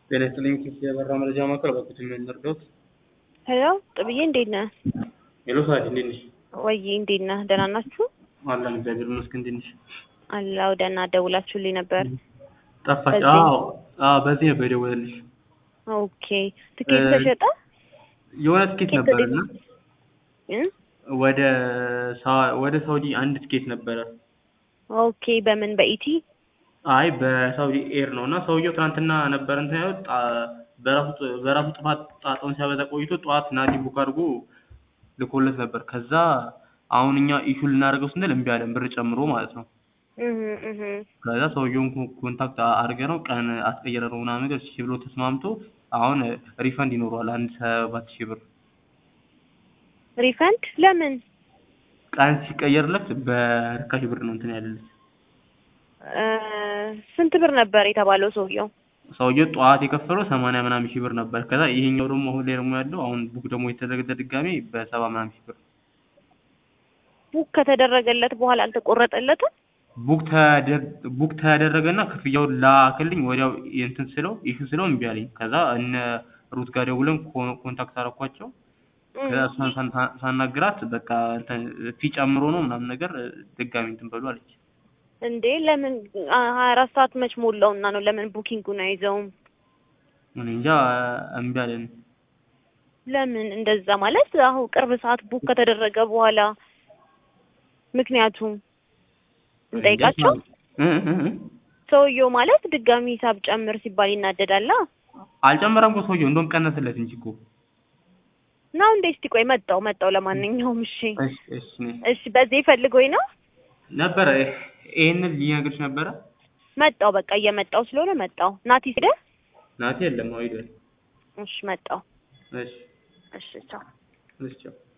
ጤና ይስጥልኝ ኪስ የበራ መረጃ ማዕከል በኩት የሚያደርገውት ሄሎ ጥብዬ እንዴት ነህ? ሄሎ ሳዲ እንዴት ነሽ? ወይዬ እንዴት ነህ? ደህና ናችሁ? አለን እግዚአብሔር ይመስገን። እንዴት ነሽ? አላው ደህና ደውላችሁልኝ ነበር። ጠፋሽ? በዚህ? አዎ አዎ፣ በዚህ ነበር የደወለልሽ። ኦኬ ትኬት እ- ተሸጠ? የሆነ ትኬት ትኬት ነበረ ወዴት? እና እ? ወደ ሳ- ወደ ሳውዲ አንድ ትኬት ነበረ። ኦኬ በምን በኢቲ? አይ በሳውዲ ኤር ነው እና ሰውየው ትናንትና ነበር እንትን ያለው ጣ- በራሱ ጥ- በራሱ ጥፋት ጣጣውን ሲያበዛ ቆይቶ ጠዋት ናቲ ቡክ አድርጎ ልኮለት ነበር። ከዛ አሁን እኛ ኢሹ ልናደርገው ስንል እምቢ አለን፣ ብር ጨምሮ ማለት ነው። እህ እህ ከዛ ሰውየውን ኮ- ኮንታክት አድርገ ነው ቀን አስቀየረ ነው ምናምን ነገር እሺ ብሎ ተስማምቶ አሁን ሪፈንድ ይኖረዋል አንድ ሰባት ሺህ ብር ሪፈንድ ለምን? ቀን ሲቀየርለት በርካሽ ብር ነው እንትን ያለለት። እ፣ ስንት ብር ነበር የተባለው ሰውየው? ሰውየው ጠዋት የከፈለው ሰማንያ ምናምን ሺህ ብር ነበር። ከዛ ይሄኛው ደግሞ አሁን ላይ ደግሞ ያለው አሁን ቡክ ደግሞ የተደረገለት ድጋሜ በሰባ ምናምን ሺህ ብር ቡክ ከተደረገለት በኋላ አልተቆረጠለትም? ቡክ ተደ- ቡክ ተደረገና ክፍያውን ላክልኝ ወዲያው እንትን ስለው ኢሹ ስለው እምቢ አለኝ። ከዛ እነ ሩት ጋር ደውለን ኮ- ኮንታክት አደረኳቸው። እም፣ ከዛ እሷን ሳን- ሳናግራት በቃ እንትን ፊ ጨምሮ ነው ምናምን ነገር ድጋሚ እንትን በሉ አለች። እንዴ ለምን ሀያ አራት ሰዓት መች ሞላውና ነው ለምን ቡኪንጉን አይዘውም? እኔ እንጃ እምቢ አለን። ለምን እንደዛ ማለት አሁን ቅርብ ሰዓት ቡክ ከተደረገ በኋላ ምክንያቱም እንጠይቃቸው። እ- እ- እ- ሰውየው ማለት ድጋሚ ሂሳብ ጨምር ሲባል ይናደዳላ አልጨመረም እኮ ሰውየው እንደውም ቀነስለት እንጂ እኮ። ነው እንዴ? እስቲ ቆይ መጣው መጣው። ለማንኛውም እሺ እሺ እሺ ነይ። እሺ፣ በዚህ ፈልጎኝ ነው ነበረ ይሄንን ሊነግርሽ ነበረ። መጣው። በቃ እየመጣው ስለሆነ መጣው። ናቲ ሄደ። ናቲ የለም አዎ ሄዷል። እሺ መጣው። እሺ እሺ ቻው። እሺ ቻው።